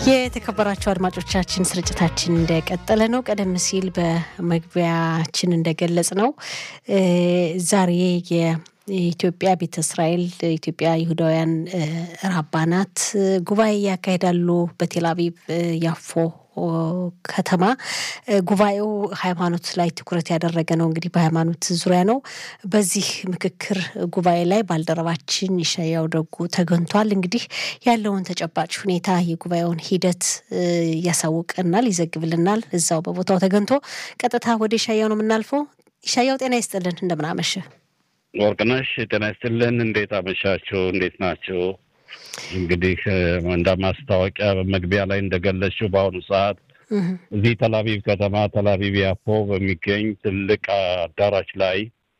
የተከበራቸው አድማጮቻችን ስርጭታችን እንደቀጠለ ነው። ቀደም ሲል በመግቢያችን እንደገለጽ ነው ዛሬ የኢትዮጵያ ቤተ እስራኤል ኢትዮጵያ ይሁዳውያን ራባናት ጉባኤ ያካሂዳሉ በቴል አቪቭ ያፎ ከተማ። ጉባኤው ሃይማኖት ላይ ትኩረት ያደረገ ነው። እንግዲህ በሃይማኖት ዙሪያ ነው። በዚህ ምክክር ጉባኤ ላይ ባልደረባችን ይሻያው ደጉ ተገኝቷል። እንግዲህ ያለውን ተጨባጭ ሁኔታ የጉባኤውን ሂደት ያሳውቀናል፣ ይዘግብልናል። እዛው በቦታው ተገኝቶ ቀጥታ ወደ ይሻያው ነው የምናልፈው። ይሻያው ጤና ይስጥልን፣ እንደምን አመሸ? ወርቅነሽ ጤና ይስጥልን። እንዴት አመሻችሁ? እንዴት ናቸው? እንግዲህ እንደ ማስታወቂያ በመግቢያ ላይ እንደገለጽሽው በአሁኑ ሰዓት እዚህ ተላቪቭ ከተማ ተላቪቭ ያፎ በሚገኝ ትልቅ አዳራሽ ላይ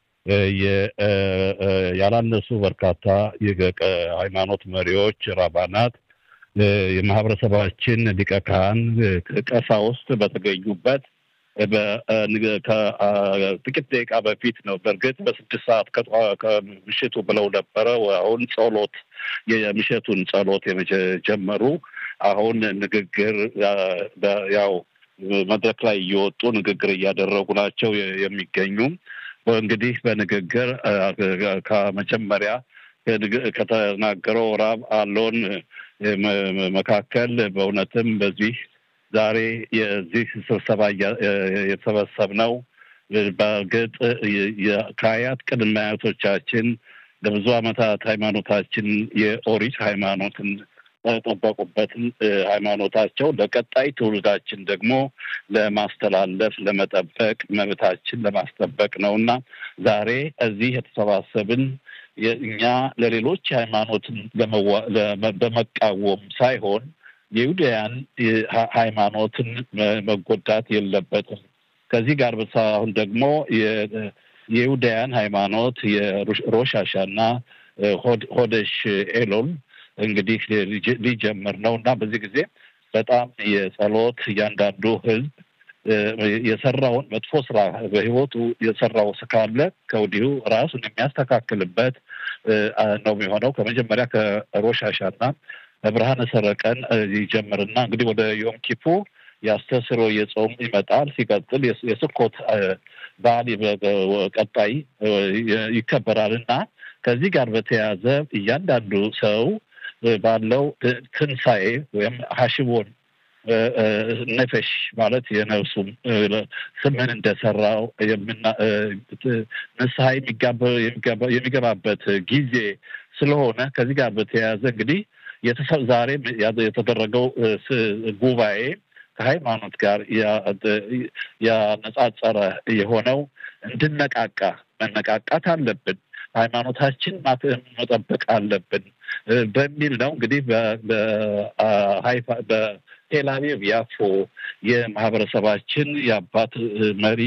ያላነሱ በርካታ የሃይማኖት መሪዎች፣ ራባናት፣ የማህበረሰባችን ሊቀ ካህን፣ ቀሳውስት በተገኙበት ከጥቂት ደቂቃ በፊት ነው። በእርግጥ በስድስት ሰዓት ከምሽቱ ብለው ነበረ። አሁን ጸሎት የምሽቱን ጸሎት የጀመሩ አሁን ንግግር ያው መድረክ ላይ እየወጡ ንግግር እያደረጉ ናቸው የሚገኙ እንግዲህ በንግግር ከመጀመሪያ ከተናገረው ራብ አሎን መካከል በእውነትም በዚህ ዛሬ የዚህ ስብሰባ የተሰበሰብነው በእርግጥ ከአያት ቅድመ አያቶቻችን ለብዙ ዓመታት ሃይማኖታችን የኦሪት ሃይማኖትን ጠበቁበትን ሃይማኖታቸው ለቀጣይ ትውልዳችን ደግሞ ለማስተላለፍ ለመጠበቅ መብታችን ለማስጠበቅ ነው እና ዛሬ እዚህ የተሰባሰብን እኛ ለሌሎች ሃይማኖትን በመቃወም ሳይሆን የይሁዳያን ሃይማኖትን መጎዳት የለበትም። ከዚህ ጋር ብቻ አሁን ደግሞ የይሁዳያን ሃይማኖት የሮሽ ሃሻና ሆደሽ ኤሎል እንግዲህ ሊጀምር ነው እና በዚህ ጊዜ በጣም የጸሎት እያንዳንዱ ህዝብ የሰራውን መጥፎ ስራ በህይወቱ የሰራው ካለ ከወዲሁ ራሱን የሚያስተካክልበት ነው የሚሆነው። ከመጀመሪያ ከሮሽ ሃሻና በብርሃነ ሰረቀን ይጀምርና እንግዲህ ወደ ዮም ኪፑር የአስተስሮ የጾም ይመጣል። ሲቀጥል የስኮት በዓል ቀጣይ ይከበራል እና ከዚህ ጋር በተያያዘ እያንዳንዱ ሰው ባለው ትንሣኤ ወይም ሀሽቦን ነፈሽ ማለት የነፍሱም ስምን እንደሰራው ንስሐ የሚገባበት ጊዜ ስለሆነ ከዚህ ጋር በተያያዘ እንግዲህ ዛሬ የተደረገው ጉባኤ ከሃይማኖት ጋር ያነጻጸረ የሆነው እንድነቃቃ መነቃቃት አለብን፣ ሃይማኖታችን መጠበቅ አለብን በሚል ነው። እንግዲህ በቴልአቪቭ ያፎ የማህበረሰባችን የአባት መሪ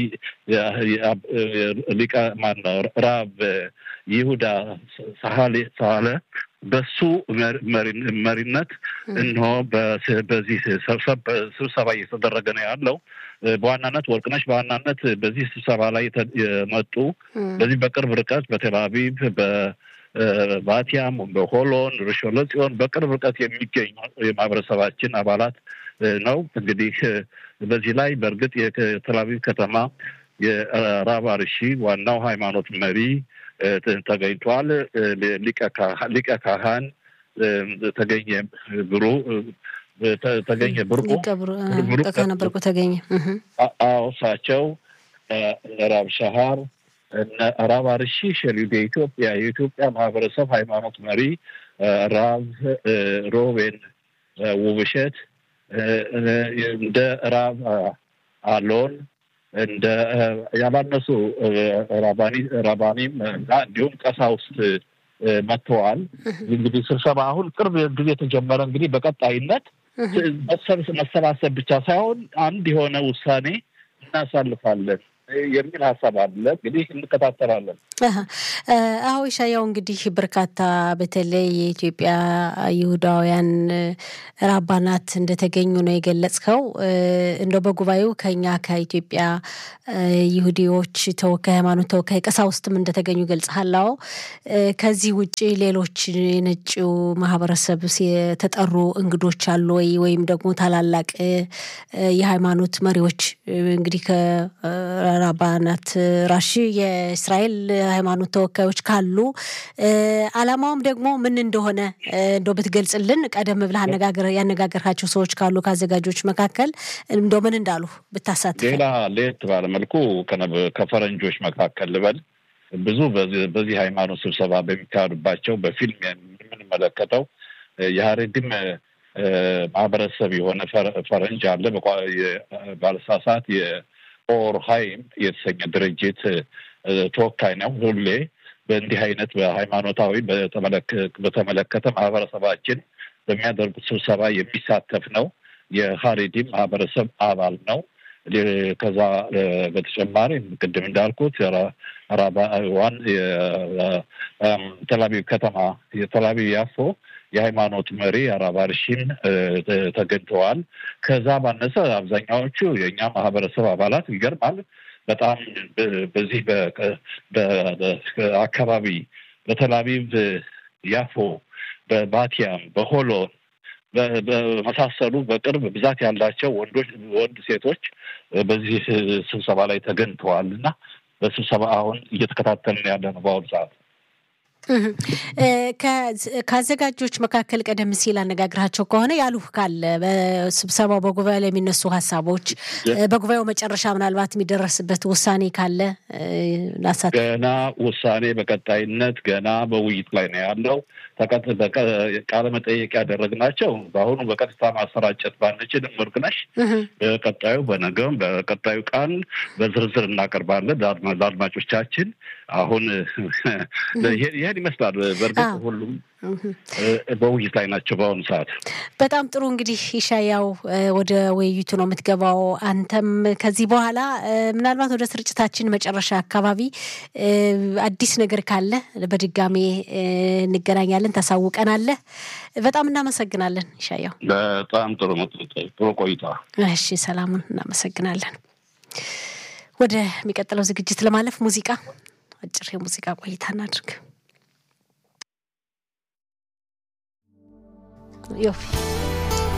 ሊቀ ማነው ራብ ይሁዳ ሳለ በሱ መሪነት እንሆ በዚህ ስብሰባ እየተደረገ ነው ያለው። በዋናነት ወርቅነሽ በዋናነት በዚህ ስብሰባ ላይ የመጡ በዚህ በቅርብ ርቀት በቴል አቪቭ በባቲያም በሆሎን ርሾን ለጽዮን በቅርብ ርቀት የሚገኙ የማህበረሰባችን አባላት ነው። እንግዲህ በዚህ ላይ በእርግጥ የቴል አቪቭ ከተማ የራብ አርሺ ዋናው ሃይማኖት መሪ ተገኝቷል። ሊቀ ካህን ተገኘ ብሩ ተገኘ ብርቁ ብርቁ ተገኘ። አዎ እሳቸው ራብ ሸሃር ራብ አርሺ ሸሊድ የኢትዮጵያ የኢትዮጵያ ማህበረሰብ ሃይማኖት መሪ ራብ ሮቤን ውብሸት እንደ ራብ አሎን እንደ ያላነሱ ራባኒም እና እንዲሁም ቀሳውስት መጥተዋል። እንግዲህ ስብሰባ አሁን ቅርብ ጊዜ የተጀመረ እንግዲህ በቀጣይነት መሰባሰብ ብቻ ሳይሆን አንድ የሆነ ውሳኔ እናሳልፋለን የሚል ሀሳብ አለ። እንግዲህ እንከታተላለን። አዎ ኢሻያው እንግዲህ በርካታ በተለይ የኢትዮጵያ ይሁዳውያን ራባናት እንደተገኙ ነው የገለጽከው። እንደው በጉባኤው ከኛ ከኢትዮጵያ ይሁዲዎች ተወካይ ሃይማኖት ተወካይ ቀሳውስትም እንደተገኙ ገልጸሃል። አዎ ከዚህ ውጭ ሌሎች የነጭው ማህበረሰብ የተጠሩ እንግዶች አሉ ወይ? ወይም ደግሞ ታላላቅ የሃይማኖት መሪዎች እንግዲህ ከራባናት ራሺ የእስራኤል ሃይማኖት ተወካዮች ካሉ አላማውም ደግሞ ምን እንደሆነ እንደው ብትገልጽልን። ቀደም ብለህ አነጋገር ያነጋገርካቸው ሰዎች ካሉ ከአዘጋጆች መካከል እንደው ምን እንዳሉ ብታሳትፍ። ሌላ ለየት ባለ መልኩ ከፈረንጆች መካከል ልበል ብዙ በዚህ ሃይማኖት ስብሰባ በሚካሄዱባቸው በፊልም የምንመለከተው የሀሬድም ማህበረሰብ የሆነ ፈረንጅ አለ። ባለሳሳት የኦር ሃይም የተሰኘ ድርጅት ተወካይ ነው። ሁሌ በእንዲህ አይነት በሃይማኖታዊ በተመለከተ ማህበረሰባችን በሚያደርጉት ስብሰባ የሚሳተፍ ነው። የሀሬዲም ማህበረሰብ አባል ነው። ከዛ በተጨማሪ ቅድም እንዳልኩት ራባዋን የተላቪቭ ከተማ የተላቪቭ ያፎ የሃይማኖት መሪ አራባርሺን ተገኝተዋል። ከዛ ባነሰ አብዛኛዎቹ የእኛ ማህበረሰብ አባላት ይገርማል። በጣም በዚህ አካባቢ በተላቪቭ ያፎ፣ በባቲያም፣ በሆሎን በመሳሰሉ በቅርብ ብዛት ያላቸው ወንዶች ወንድ ሴቶች በዚህ ስብሰባ ላይ ተገኝተዋል እና በስብሰባ አሁን እየተከታተልን ያለ ነው በአሁኑ ሰዓት። ከአዘጋጆች መካከል ቀደም ሲል አነጋግራቸው ከሆነ ያሉህ ካለ በስብሰባው በጉባኤው ላይ የሚነሱ ሀሳቦች በጉባኤው መጨረሻ ምናልባት የሚደረስበት ውሳኔ ካለ ላሳት ገና ውሳኔ በቀጣይነት ገና በውይይት ላይ ነው ያለው። ቃለ መጠየቅ ያደረግናቸው በአሁኑ በቀጥታ ማሰራጨት ባንችልም ወርቅነሽ በቀጣዩ በነገውም በቀጣዩ ቃል በዝርዝር እናቀርባለን ለአድማጮቻችን። አሁን ይህን ይመስላል። በእርግጥ ሁሉም በውይይት ላይ ናቸው በአሁኑ ሰዓት። በጣም ጥሩ እንግዲህ ኢሻያው ወደ ውይይቱ ነው የምትገባው። አንተም ከዚህ በኋላ ምናልባት ወደ ስርጭታችን መጨረሻ አካባቢ አዲስ ነገር ካለ በድጋሜ እንገናኛለን፣ ታሳውቀናለህ። በጣም እናመሰግናለን ኢሻያው። በጣም ጥሩ ጥሩ ቆይታ። እሺ፣ ሰላሙን እናመሰግናለን። ወደሚቀጥለው ዝግጅት ለማለፍ ሙዚቃ አጭር የሙዚቃ ቆይታ እናድርግ። ዮፊ